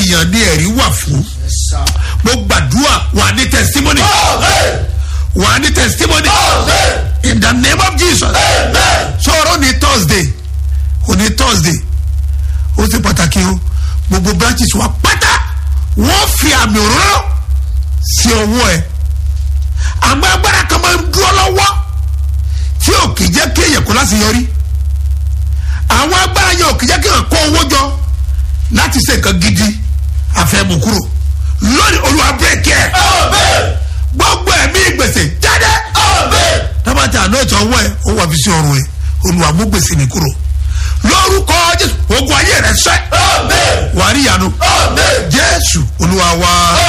èèyàn ní ẹ̀rí wà fún mo gbàdúrà wà ní testimony wà ní testimony in the name of jesus sọ̀rọ̀ ní thursday òní thursday ó sì pàtàkì o gbogbo branches wa pátá wọ́n fi àmì òróró sí ọwọ́ ẹ̀ àmọ́ agbára kan máa ń dúró lọ́wọ́ tí ò kì í jẹ́ kí èèyàn kó láti yọrí àwọn agbára yẹn ò kì í jẹ́ kí èèyàn kó owó jọ láti ṣe nǹkan gidi àfẹ́mù kúrò lónìí olúwa bírèkì ẹ̀ gbogbo ẹ̀mí gbèsè jáde tábàtà àná ìtọ́ ọwọ́ ẹ̀ ó wà fi sí ọrùn ẹ̀ olúwa mú gbèsè mi kúrò lórúkọ jésù ogun ayé rẹ sẹ wàá rí ìyanu jésù olúwa wa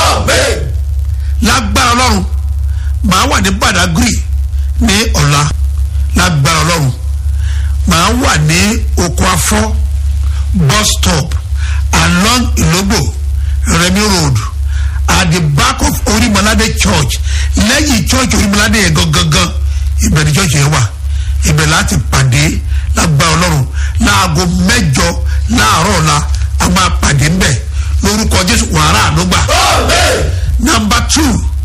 lágbára ọlọ́run màá wà ní badagry ní ọ̀la lágbára ọlọ́run màá wà ní oko afọ́ bus stop along ìlógbò remi road at the back of orimolade church lẹ́yìn church orimolade yẹn gangan ibẹ̀ ni church yẹn wà ibẹ̀ láti pàdé lágbára ọlọ́run láago mẹ́jọ láàárọ̀ ọ̀la a máa pàdé ńbẹ̀ lórúkọ jésù wàhálà ànúgbà. nàmbà tù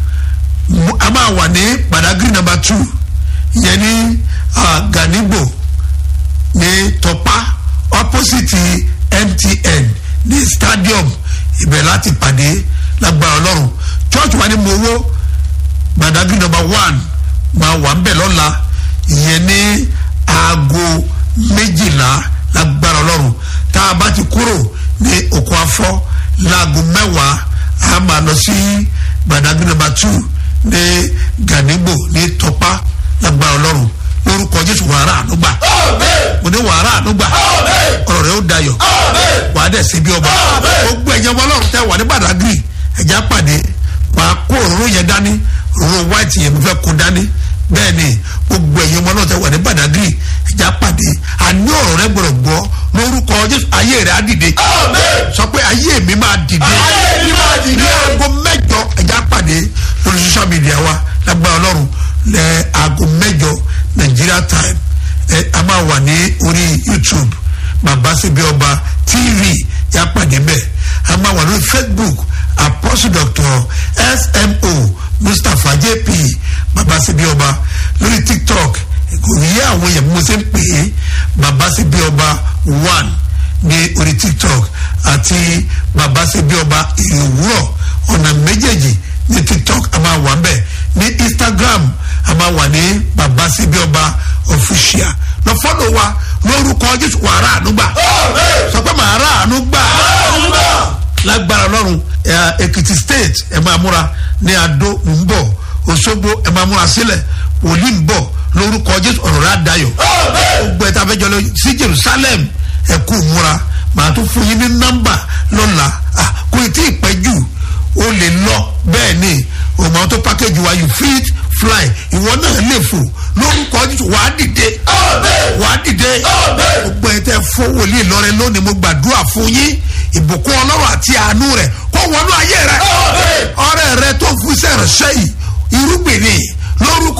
a máa wà ní badagry nàmbà tù yẹn ní ganigbo ní tọpa opposite mtn ní stadium ibẹ̀ láti pàdé lágbára ọlọ́run church wa ní mowó badagry nàmbà one máa wà ńbẹ̀ lọ́la ìyẹn ní aago méjìlá lágbára ọlọ́run tá a bá ti kúrò ní oko afọ́ láago mẹ́wàá a máa lọ sí gbàdágbé nàmbà two ní ganigbo ní tọpa lágbára ọlọ́run lórúkọ jésù wàrà ànúgbà mo ní wàrà ànúgbà ọ̀rọ̀ rẹ̀ ó dayọ̀ wàá dẹ̀ sí bí ọba gbogbo ẹ̀yẹ ọmọ ọlọ́run tẹ́ wà ní badagry ẹ̀já pàdé wàá kó òróró yẹn dání òróró white yẹn mo fẹ́ kó dání bẹ́ẹ̀ ni gbogbo ẹ̀yin ọmọ náà tẹ wà ní badagry ẹ̀já pàdé àní ọ̀rọ̀ rẹ gbọ́dọ̀ gbọ́ lórúkọ jésù ayé rẹ á dìde sọ pé ayé mi máa dìde ní aago mẹ́jọ ẹ̀já pàdé lórí social media wa lágbára ọlọ́run lẹ aago mẹ́jọ nigeria time ẹ a máa wà ní orí youtube bàbá síbi ọba tv yà pàdé bẹ́ẹ̀ a máa wà lórí facebook apostle doctor smo mustapha jp bàbá síbi ọba lórí tiktok kò yí àwọn èèyàn bí mo ṣe ń pè é bàbá síbi ọba one ní orí tiktok àti bàbá síbi ọba ìwúrọ̀ ọ̀nà méjèèjì ní tiktok a máa wà mbẹ̀ ní instagram a máa wà ní bàbá síbi ọba official lọ fọ́lọ̀ wa lórúkọ jésù wàrà ànúgbà sọ pé màá rà ànúgbà lágbára ọlọ́run èkìtì state ẹ máa múra ní adó ń bọ̀ òṣogbo ẹ máa múra sílẹ̀ wòlíì ń bọ̀ lórúkọ jésù ọ̀rọ̀ rẹ̀ àdáyọ̀ gbogbo ẹ̀ta fẹ́ jọ lọ sí jerusalem ẹ kú múra màá tún fún yín ní nọ́mbà lọ́la kò tí ì pẹ́ jù ó lè lọ bẹ́ẹ̀ ni òmò tó pákéjì wa you fit fly ìwọ náà lè fò lórúkọ jésù wàá dìde wàá dìde gbogbo ẹ̀tẹ̀ fún wòlíì lọ́rẹ́ lónìí mo gbàdúrà fún yín ìbùkún ọlọ́run àti àánú rẹ̀ kó wọnú ayé rẹ̀ ọrẹ rẹ tó fún sẹ́rẹ̀ sẹ́yìn irúgbìn ni lórúkọ